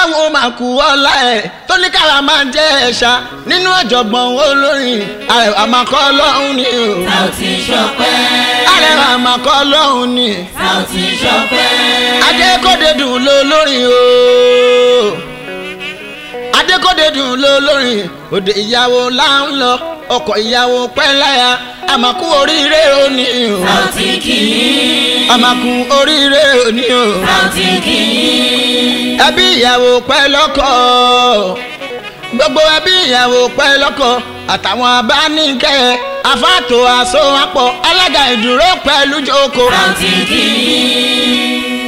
ọlọ́run máa kú ọlá ẹ̀ tó ní kára máa jẹ́ ẹ̀ṣá nínú ọ̀jọ̀gbọ́n olórin àrẹwà máa kọ́ ọlọ́run ni o. Saoty Ṣọpẹ́. àrẹwà máa kọ́ ọlọ́run ni. Saoty Ṣọpẹ́. adékòdé dùn ló lórin o. adékòdé dùn ló lórin òde ìyàwó là ń lọ ọkọ̀ ìyàwó pẹ́ láya àmàkù oríire òní o. Saoty kì í. àmàkù oríire òní o. Saoty kì í. ẹbí ìyàwó pẹ́ lọ́kọ gbogbo ẹbí ìyàwó pẹ́ lọ́kọ àtàwọn abáníkẹ́ afáàtò àsowápọ̀ alága ìdúró pẹ̀lú jókòó. Saoty kì í.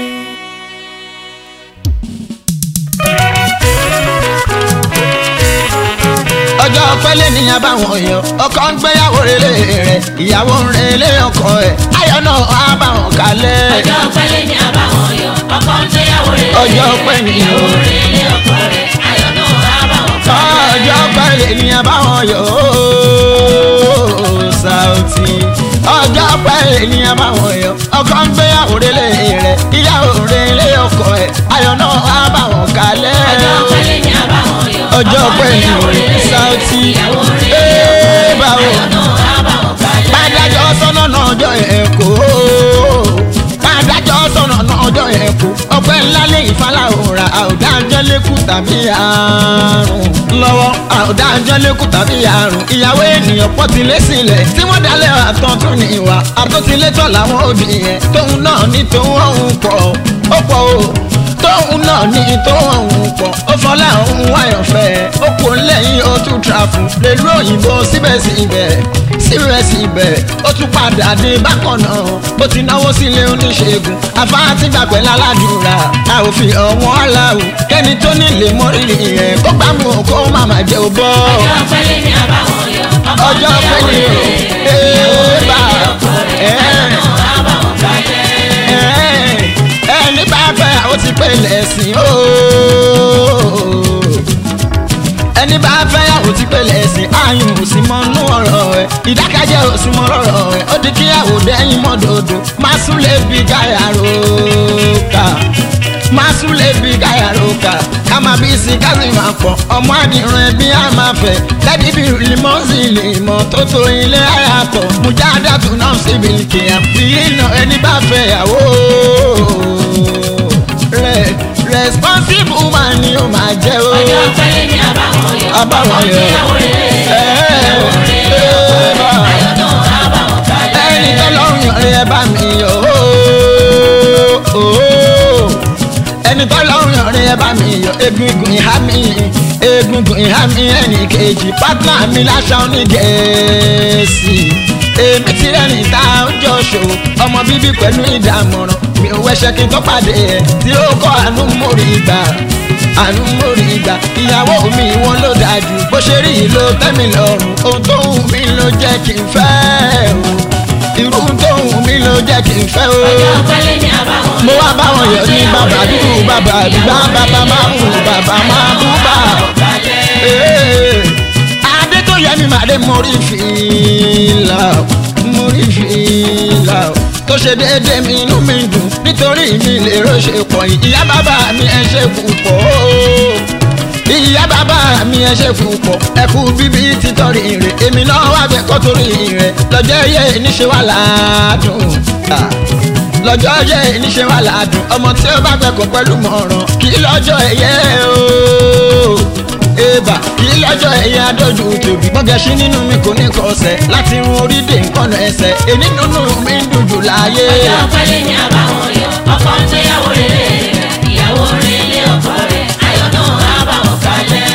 ọjọ́ pẹ́lẹ́ níyàn báwọn yọ ọkọ ń gbéyàwó relé rẹ̀ ìyàwó ń relé ọkọ ẹ̀ ayọ̀ náà á bá wọn kalẹ̀. Ọjọ́ pẹ́lẹ́ ni àbáwọn yọ. Ọkọ ń gbéyàwó rẹ̀. Ọjọ́ pẹ́ ni o. Ìyàwó rẹ̀ ilé ọkọ rẹ̀. Ayọ̀ náà á bá wọn kalẹ̀. ọjọ́ pẹ́lẹ́ níyàn báwọn yọ ooo Saoty ọjọ́ pẹ́lẹ́ níyàn báwọn yọ ọkọ ń gbéyàwó relé rẹ̀ ìyàwó relé ọkọ ẹ̀ ayọ̀ náà á bá wọn kalẹ̀. Ọjọ́ pẹ́lẹ́ ni àbáwọn yọ. ọjọ́ Ọkọ ń pẹ́ ni gbéyàwó rẹ̀. Saoty Ìyàwó rẹ̀ ilé ee ọkọ báwo. rẹ̀. Ayọ̀ náà á bá wọn kalẹ̀. Mádájọ́ sọ́nà náà ọjọ́ yẹn kó. Mádájọ́ sọ́nà náà ọjọ́ yẹn kó. Ọpẹ́ ńlá lé ìfàlàhùrà àwùdájọ́ lékù tàbí àrùn. Lọ́wọ́ àwùdájọ́ lékù tàbí àrùn. Ìyàwó ènìyàn pọ̀ ti lé sílẹ̀. Tí wọ́n dalẹ̀ àtọ̀ tún ní ìwà. Àtúntilétọ̀ làwọn òbí yẹn. Tóun náà ní tóun ọ̀hún pọ̀. Ó pọ̀ o tóun náà ní tóun ọ̀hún pọ̀. Ó fọlá òun wáyọ̀fẹ́. Ó kò lẹ́yìn ó tún trafu. Lèlú òyìnbó síbẹ̀síbẹ̀ síbẹ̀síbẹ̀ ó tún padà dé bákan náà ó ti náwó sílé oníṣègùn afáàtì gbàgbẹ́ lálàdúrà a ò fi ọ̀wọ́n aláwò kẹ́ni tó nílé mọ́rìnrì yẹn kó gbàmù kó má má jẹ́ ò bọ́. Ọjọ́ pẹ́lẹ́ ni àbáwọn yọ. Ọkọ ń ọjọ́ gbéyàwó pẹ́lẹ́ rẹ̀. o ee bá Ayọ̀ náà á bá wọn kalẹ̀. ẹni bá fẹ́ àwọn ti pè lẹ́sìn ooo ẹni bá fẹ́ àwọn ti pè lẹ́sìn ayùn ò sì mọ inú ọ̀rọ̀ ẹ̀ ìdákẹ́jẹ́ ò sì mọ lọ́rọ̀ ẹ̀ ó di kíyàwó dẹ́yìn mọ́dọ̀dọ̀ máa sún lè bí gáyà róka máa sún lè bí gáyà róka ká máa bí sí ká sì máa pọ̀ ọmọ àdìrún ẹbí á máa fẹ̀ lẹ́dí bí limọ́sì lèmọ́ tó tó ilé ayàtọ̀ mujadatu náà síbi kìyà bí iná ẹni bá fẹ́ yàwó rẹ̀ responsible woman ni ó máa jẹ́ o. Ọjọ́ pẹ́lẹ́ ni àbáwọn yọ. Àbáwọn Ọkọ ń yọ. gbéyàwó rẹ̀. Ìyàwó rẹ̀ ilé ọkọ rẹ̀. Ayọ̀ náà á bá wọn kalẹ̀. ẹni tó lọ́rùn yọrin ẹ bá mi yọ ooo ooo. ẹni tó lọ́rùn yọrin ẹ bá mi yọ egungun ìhá mi egungun ìhá mi ẹnì kejì pátá mi láṣà onígẹ̀ẹ́sì èmi ti rẹ́ni tá a ń jọ ṣòwò ọmọ bíbí pẹ̀lú ìdámọ̀ràn mi ò wẹṣẹ́ kí n tó pàdé ẹ̀ tí ó kọ́ àánú mórí gbà àánú mórí gbà ìyàwó mi wọn ló dájú bó ṣe rí yìí ló tẹ́ mi lọ́rùn ohun tó wù mí ló jẹ́ kí n fẹ́ o irú tó wù mí ló jẹ́ kí n fẹ́ o Ọjọ́ pẹ́lẹ́ ni àbáwọn yọ. mo wá báwọn yọ ní bàbá dúdú bàbá àdúgbà bàbá máa mú bàbá máa bú bà. Ee, adé tó yẹ mi màdé mórí fìlà mórí fìlà tó ṣe déédéé mi inú mi dùn nítorí mi lè rọ́ṣẹ̀ pọ̀ ìyá bàbá mi ẹ ṣe púpọ̀ ìyá bàbá mi ẹ ṣe púpọ̀ ẹ kú bíbí títọ́rí rẹ̀ èmi náà wà bẹ́ẹ̀ kọ́ torí rẹ̀ lọ́jọ́ yẹ níṣẹ́ wà ládùn Ah lọ́jọ́ yẹ níṣẹ́ wà ládùn ọmọ tí ó bá gbẹ̀kọ́ pẹ̀lú mọ̀ràn kí lọ́jọ́ ẹ̀yẹ o eba kí lọ́jọ́ ẹ̀yẹ adójú tòbí gbọ́gẹ̀ṣí nínú mi kò ní kọsẹ̀ láti run orí dé nǹkan ẹsẹ̀ èní nínú mi ń dùn jù láyé. Ọjọ́ pẹ́lẹ́ ni àbáwọn yọ. Ọkọ ń gbéyàwó rẹ̀. Ìyàwó rẹ̀ ilé ọkọ rẹ̀. Ayọ̀ náà á bá wọn kalẹ̀.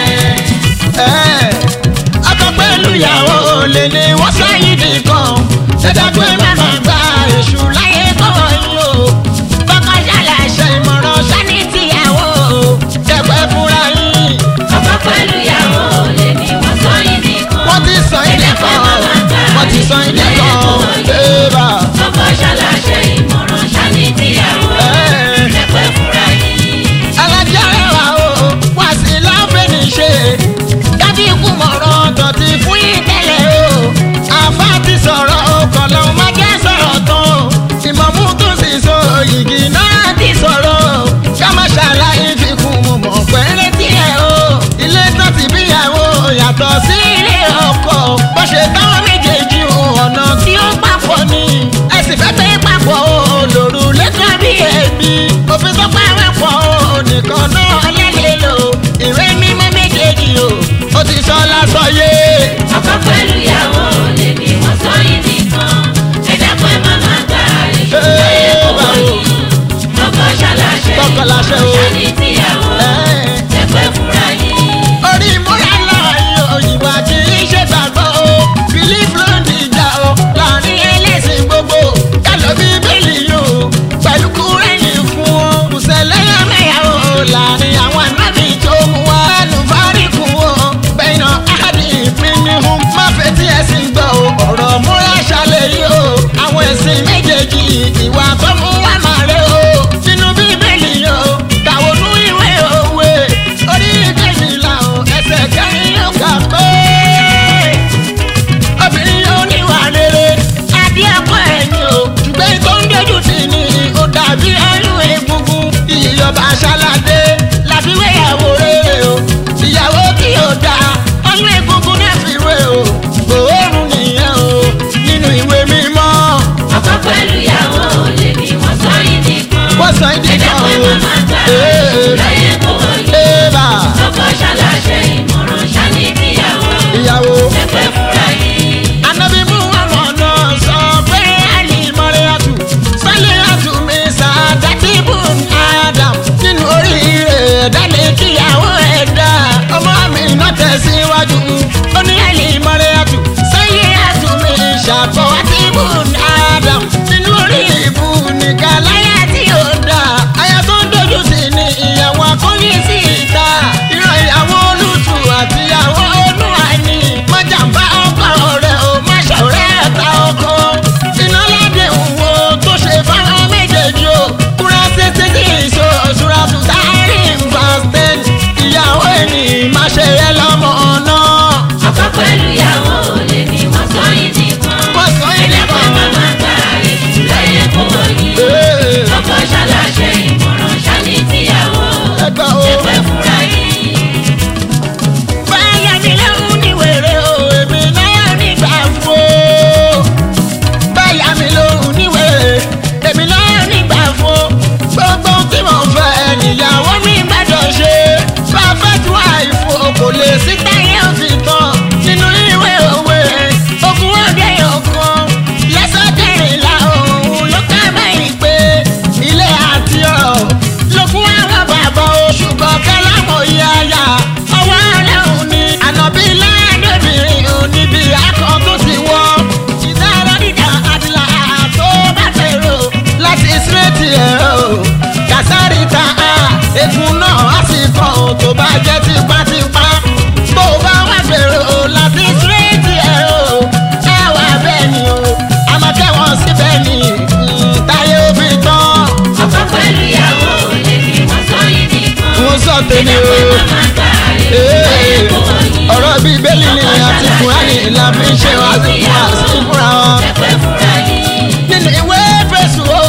Ẹ́, ọkọ pẹ̀lú ìyàwó olè ni wọ́n sáyé nìkan ṣẹ̀dá pé màmá gba èṣù láyé kọ́ yìí o kọ́kọ́ ṣàlàyé ìmọ̀ràn sani tìyàwó dẹ̀pẹ́ fúnra yín Ọkọ pẹ̀lú ìyàwó lè ní wọ́n sọ yìí nìkan. wọ́n ti sọ ilé kan wọ́n ti sọ ilé kan bébà Ọkọ ṣàlàṣẹ ìmọ̀ràn ṣáni tíyàwó. ìdí ẹ̀dá kan pé o. màmá gbà Ee, láyé kò yí. Ébà ọkọ ṣaláṣẹ ìmọ̀ràn ṣáni kíyàwó ìyàwó. ẹgbẹ́ fúnra yìí. Anabi Muhammad náà sọ pé Ali Mọ́ríyàtù Sálíyàtù mi sàdátì bùn Adam nínú oríire dálé kíyàwó ẹ̀dá ọmọ mi náà tẹ̀síwájú. Ó ní Ali Mọ́ríyàtù Sálíyàtù mi ṣàfọwọ́tì bùn Adam nínú orí ìbú nìkan láyà tí ó dá. Aya tó ń dojú sí ni ìyàwó akóyí sí ìta. Ìran ìyàwó olùtù àti ìyàwó olúwàní. Mọ̀jàmbá ọkọ rẹ̀ ò má ṣọ̀rẹ́ ẹ̀ta ọkọ. Iná ládé òwò tó ṣe fáwọn méjèèjì o. Kúrẹ́ títí tí ìṣó òṣùra tún sáré ìfàsítẹ́n. Ìyàwó ẹni má ṣe yẹ lọ́mọ náà. ọkọ pẹ̀lú ìyàwó lè ní wọ́n sọ yìí nìkan. Wọ́n sọ yìí ẹ̀dá pé nìkan. màmá gbà èṣù láyé kò yí. Ee, ọkọ ṣaláṣẹ ìmọ̀ràn ṣáni kíyàwó Ẹgbẹ́ o. ẹgbẹ́ fúnra yìí. Báyà mi lóhùn ní wèrè o, èmi náà nígbà fún o. Báyà mi lóhùn ní wèrè, èmi náà nígbà fún o. Gbogbo ohun tí mo fẹ́ níyàwó mi gbàdọ̀ ṣe. Perfect wife o kò lè sí táyé òfin tán. Nínú ìwé òwe, ogún ọdẹ ọ̀kan. Lẹ́sọ̀ kẹrìnlá òun ló ká báyìí pé ilé àti ọ̀rọ̀ lókun àwọn bàbá oṣù kọ̀ọ̀kan láwọn yáyà. Ọwọ́ rẹ̀ ò ní ànàbí ládébìnrin ò níbi akọ tó ti wọ́. Ìdára dídá àdìlà tó bá fèrò láti sírètì ẹ̀ o. Kàsárì ta a, egun náà á sì kàn ó tó bá jẹ́ tipátipá. Tó bá wá fèrò láti sírètì ẹ̀ o. Ẹ wà bẹ́ẹ̀ ni o, àmọ́ kẹ́wọ̀n síbẹ̀ ni mm, táyé ó fi tán. ọkọ pẹ̀lú ìyàwó lè ní wọ́n sọ yìí nìkan. Mo sọ tèmi ẹ̀dá pé o. màmá gbà èṣù láyé Ee, kò yí. ọ̀rọ̀ bíi bẹ́ẹ̀lì ni àti kùránì la fi ń ṣe wá sí fún wa sí fúnra wọn. ẹgbẹ́ fúnra yìí. nínú ìwé fèsù o.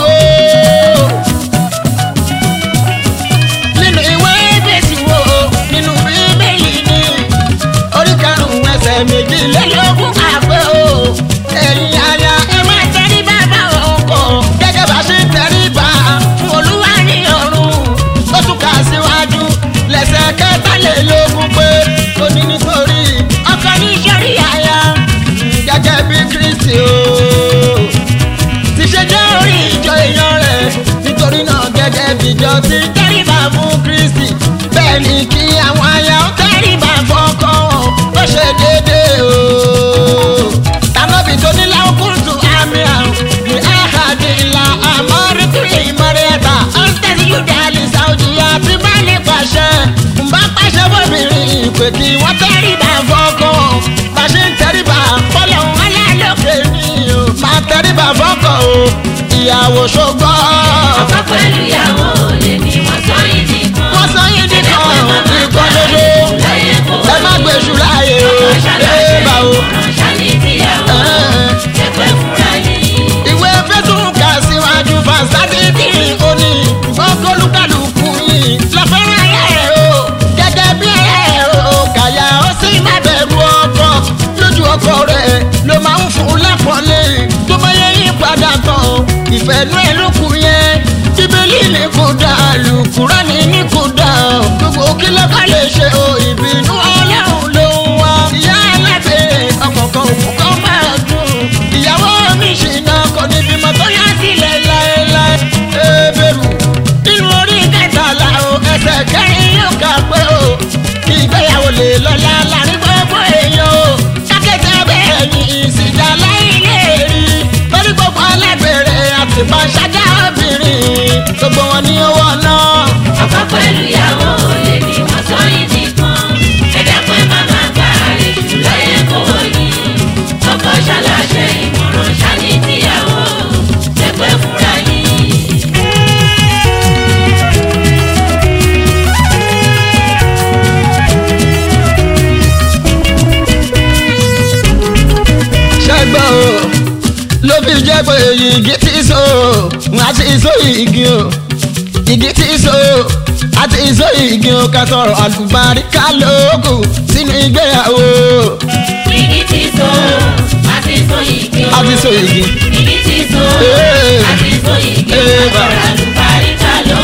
nínú ìwé fèsù o. nínú bíbélì ni orí karùn-ún ẹsẹ̀ méjìlélógún àpẹ́ o. ẹ̀yin aya ẹ máa tẹrí bàbá ọkọ gẹ́gẹ́ bá ṣe ń tẹrí bá fún olúwa ní ọ̀run. ó tún kà síwájú lẹ́sẹ̀ kẹtàlélógún pé ó ní nítorí ọkọ ní sórí aya gẹ́gẹ́ bí kristi o ti ṣe jẹ́ orí ìjọ èèyàn rẹ̀ nítorí náà gẹ́gẹ́ bíjọ ti tẹ́rìbà fún kristi bẹ́ẹ̀ ni kí àwọn aya ó tẹ́rìbà fọ́kọ wọn ó ṣe déédéé o. tànàbì tó ní láwùkúntù àmì àrùn ní àhàdì ńlá àmọ́ rìkìrì ìmọ̀rẹ́ta ọ̀sẹ̀ yúdà lè ṣàwùjì àti bá lè pàṣẹ. ń bá pàṣẹ bóbìnrin ìpè kí wọ́n tẹ́rìbà fọ́kọ wọn bá ṣe ń tẹ́rìbà fọ́lọ́ wọn lálókè ní o. máa tẹ́rìbà fọ́kọ o ìyàwó ṣògbọ́. ọkọ pẹ̀lú ìyàwó lè ní wọ́n sọ yìí nìkan. wọ́n sọ yín nìkan nìkan ṣoṣo láyé kò ẹ má gbèsù láàyè o ọkọ ẹ ṣaláṣẹ bá o. ìmọ̀ràn ṣáni kíyàwó ẹgbẹ́ fúnra yìí. ìwé fẹ́tún kà síwájú fásitì òní ọkọlùkàlùkù yìí lọ́fẹ́ràn ayé rẹ̀ o gẹ́gẹ́ bí ẹ̀ o kàyà ó sì má bẹ̀rù ọkọ lójú ọkọ rẹ̀ ló máa ń fún lápọ̀lé tó bá yẹ yí padà tán ìfẹ́nú ẹ̀ ló kù yẹn bíbélì ní kò dá àlùkùránì ní kò dá gbogbo kí lọ́kàn lè ṣe o ìbínú ọlọ́run ló ń wá ìyá alábẹ́ ọkọ̀ọ̀kan òkú kan máa dùn ìyàwó mi ṣìnà kò ní bímọ tó yá sílẹ̀ láéláé ebèrú nínú orí kẹtàlá o ẹsẹ̀ kẹrin yóò kà pé o ìgbéyàwó lè lọ́lá láàrin gbogbo èèyàn o kákẹ́tẹ́ bẹ́ẹ̀ ni ìsìjà láìlè rí lórí gbogbo alágbèrè àti pàṣájà obìnrin gbogbo wọn ní owó náà. ọkọ pẹ̀lú ìyàwó lè ní wọ́n sọ yìí nìkan. ẹ̀dá pé màmá gbà èṣù láyé kò yí. ọkọ ṣaláṣẹ ìmọ̀ràn ṣáni kíyàwó ẹgbẹ́ fúnra yìí. ṣẹ́gbọ́n o ló fi jẹ́ pé igi tí so àti ìso igi o igi tí so àti ìso igi o ká sọ̀rọ̀ àlùbáríkà lóògùn sínú ìgbéyàwó igi ti so àti so igi o. àti so igi. igi ti so Ee. àti so igi o. Ee, ọ̀rọ̀ àlùbáríkà ló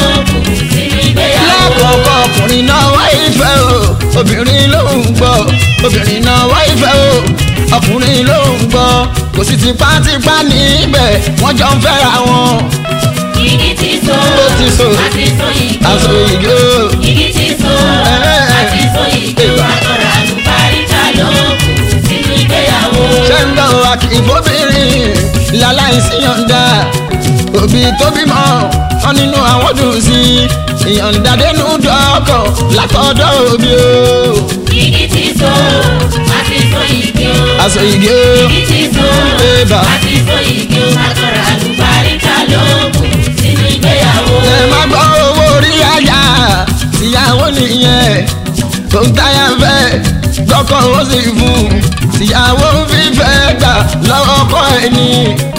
obìnrin ló ń gbọ́ obìnrin náà wá ìfẹ́ o ọkùnrin ló ń gbọ́ kò sí tipátipá níbẹ̀ wọ́n jọ ń fẹ́ra wọn. igi ti so Ó ti so. àti so igi aṣọ ìgé o igi ti so Eh. àti so igi Ìgbà. àtọ̀rọ̀ àlùbáríkà ló kù sínú ìgbéyàwó. ṣé ń gbọ́ akíkóbìnrin láláìsí yọ̀ǹda òbí tó bímọ wọn nínú àwọn dùn sí ìyọ̀ǹda dénú dọ́kọ̀ látọ̀dọ̀ òbí o igi ti so àti so igi o. aṣọ ìgé o igi ti so Ìgbà. àti so igi o àtọ̀rọ̀ àlùbáríkà ló kù sínú ìgbéyàwó. ẹ má gbọ́ owó orí àyà ìyàwó nìyẹn tó ń táyà fẹ́ lọ́kọ̀ ó sì fún ìyàwó fífẹ́ gbà lọ́wọ́ ọkọ ẹni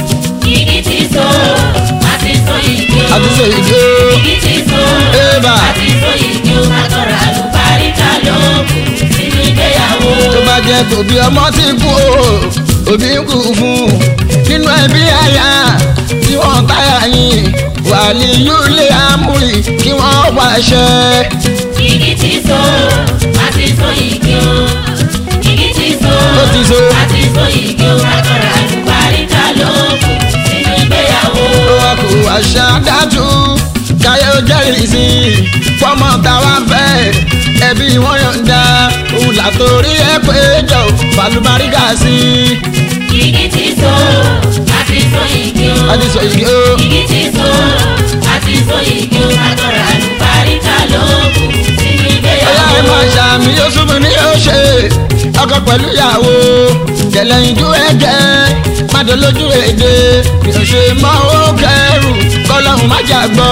igi ti so àti so igi o. àti ṣe ìgé o igi ti so Ìgbà. àti so igi o àtọ̀rọ̀ àlùbáríkà ló kù sínú ìgbéyàwó. tó bá jẹ́ tòbí ọmọ ti kú o òbí ń kú fún nínú ẹbí àyà tí wọ́n táyà yín wà ní yúlé amúrì kí wọ́n pàṣẹ. igi ti so àti so igi o. igi ti so Ó ti so. àti so igi o àtọ̀rọ̀ àlùbáríkà ló kù sínú ìgbéyàwó. wọn kò àṣà dájú káyọ̀ jẹ́rìí sí i fọmọ táwa fẹ́ ẹbí wọn yọ̀ǹda òun làtòrí ẹ pé jọ balùbáríkà sí i. igi ti so àti so igi o. àti sọ yìí ó igi ti so àti so igi o àtọ̀rọ̀ àlùbáríkà ló kù sínú ọyá ẹ ìgbéyàwó. máa ṣàmì yóò súnmù ní yóò ṣe ọkọ pẹ̀lú ìyàwó kẹlẹ́ ìjú ẹ̀jẹ̀ pàdé lójú èdè mi ò ṣe mọ́ ó kẹrù kọ́lọ́hún má jà gbọ́.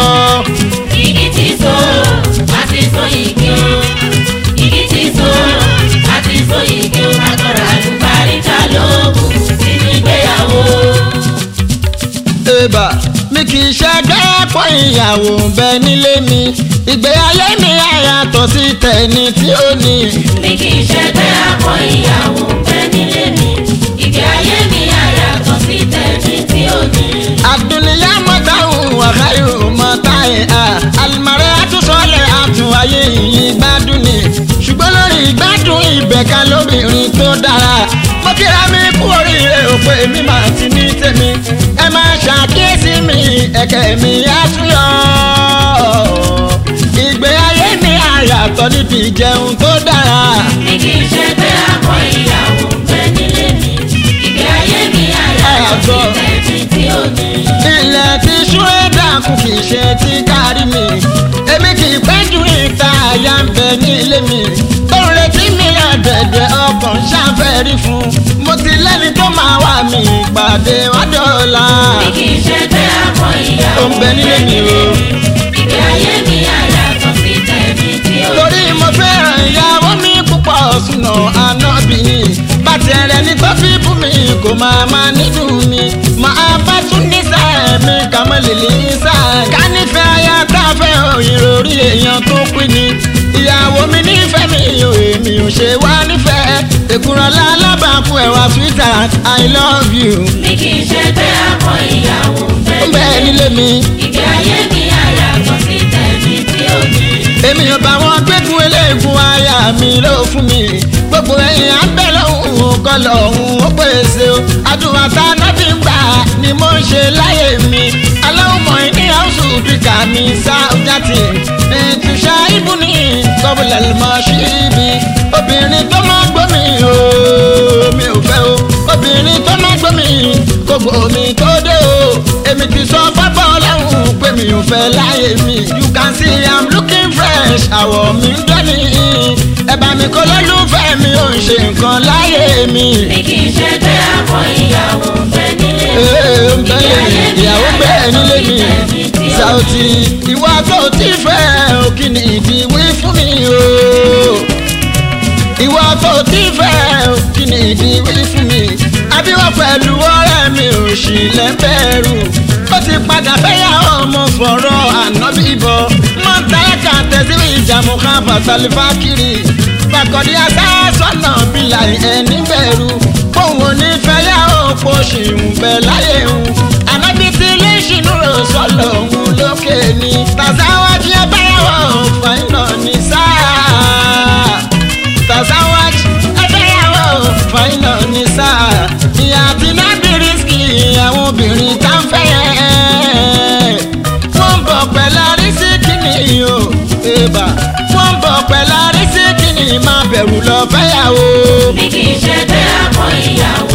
igi ti so àti so igi o. igi ti so àti so igi o àtọ̀rọ̀ àlùbáríkà ló kù sínú ìgbéyàwó. Ẹ̀bà mi kì í ṣẹ́gbẹ́ pọ̀ ìyàwó bẹ nílé mi ìgbé ayé mi àyàtọ̀ sí tẹ̀ni tí ó ní. mi kì í ṣẹgbẹ́ àpọ̀ ìyàwó bẹ nílé mi. ìgbé ayé mi àyàtọ̀ sí tẹ̀mí tí ó ní. àdùnníyá mọ́tàhùn wàhálù mọ́tàhìn à àlùmọ́rẹ́ àtúnṣọlẹ̀ àtún ayé yìí gbádùn ni ṣùgbọ́n lórí ìgbádùn ìbẹ̀ka lóbìnrin tó dára mo kíra mi kú oríire òpè mi máa ti ní tèmi ẹ máa ṣàkíyèsí mi ẹ̀kẹ́ mi á tún yọ ìgbé ayé mi àyàtọ̀ níbi ìjẹun tó dára. mi kì í ṣẹgbẹ́ àpọ̀ ìyàwó bẹ nílé mi. ìgbé ayé mi àyàtọ̀ sí tẹ̀mí tí ó ní. ilẹ̀ tí ṣúrẹ́dà kù kì í ṣe ti kárí mi èmi kì í pẹ́ ju ìta àyà ń bẹ ní ilé mi ó ń retí mi àdẹ̀dẹ̀ ọkàn ṣàfẹ́rí fún mo ti lẹ́ni tó máa wà mí ìpàdé wádọ́ọ̀la mi kì í ṣẹgbẹ́ àpọ̀ ìyàwó Ó ń bẹ nílé mi o. ìgbé ayé mi àyàtọ̀ sí tẹ̀mí tí ó ní. torí mo fẹ́ràn ìyàwó mi púpọ̀ sùnà ànábìyìn bàtì ẹ̀rẹ̀ ní tó fi bú mi kò máa máa nínú mi máa bá tún ní sáà mi kà mọ́ lèlè sáà ká nífẹ̀ẹ́ aya tá a fẹ́ ìròrí èèyàn tó pín ni ìyàwó mi nífẹ̀ẹ́ mi ò èmi ò ṣe wá nífẹ̀ẹ́ èkúrọ̀lá alábàákú ẹ̀wà sweetheart i love you mi kì í ṣẹgbẹ́ àpọ̀ ìyàwó bẹ ó bẹ́ẹ̀ nílé mi ìgbé ayé mi àyàtọ̀ sí tẹ̀mí tí ó ní. èmi ò bá wọn gbẹ́gun eléegun aya mi ló fún mi gbogbo ẹ̀yìn abẹ́ lọ́hùn kọ́ lọ́hùn ó pèsè o àdúrà tá a náà fi ń gbà ni mo ń ṣe láyé mi aláwùmọ̀ ní àwùjọ bíkà mi sáúdàtì ètùṣà ìbùnì kọ́bùlà lọ́mọ síbi obìnrin tó máa gbọ́ mi o mi ò fẹ́ o obìnrin tó máa gbọ́ mi kò gbọ́ mi tó dé o èmi ti sọ pápá ọlọ́run pé mi ò fẹ́ láyé mi you can see i'm looking fresh àwọ̀ mi ń dọ́ni ẹ̀bà mi kò lólùfẹ́ mi ò ń ṣe nǹkan láyé mi. mi kì í ṣẹgbẹ́ àpọ̀ ìyàwó bẹ nílé mi. Ee, ń bẹ́lẹ̀ ìyàwó bẹ́ẹ̀ nílé mi Saoty ìwà tó ti fẹ́ o kí ni ìdí wí fún mi o ìwà tó ti fẹ́ o kí ni ìdí wí fún mi àbíwọ́ pẹ̀lú ọ̀rẹ́ mi ò sì lẹ́bẹ̀rù ó ti padà fẹ́yà ọmọ fọ̀rọ̀ ànábì bọ̀ mọ́tàlákà tẹ̀síwì ìjàmù kan fàtàlífà kiri fàkọ̀dí asásọ̀nà bílà ẹni bẹ̀rù òun ò ní fẹ́yà òpó ṣì ń bẹ láyé òun ànábì tí ilé ìṣìnú rò sọ̀lọ̀ òun lókè ni tàzáwájú ẹ báyàwó fàìnà ní sáà bà wọ́n ń bọ̀ pẹ̀lú arísíkì ní máa bẹ̀rù lọ fẹ́yàwó. bí kì í ṣe pé àpọ̀ ìyàwó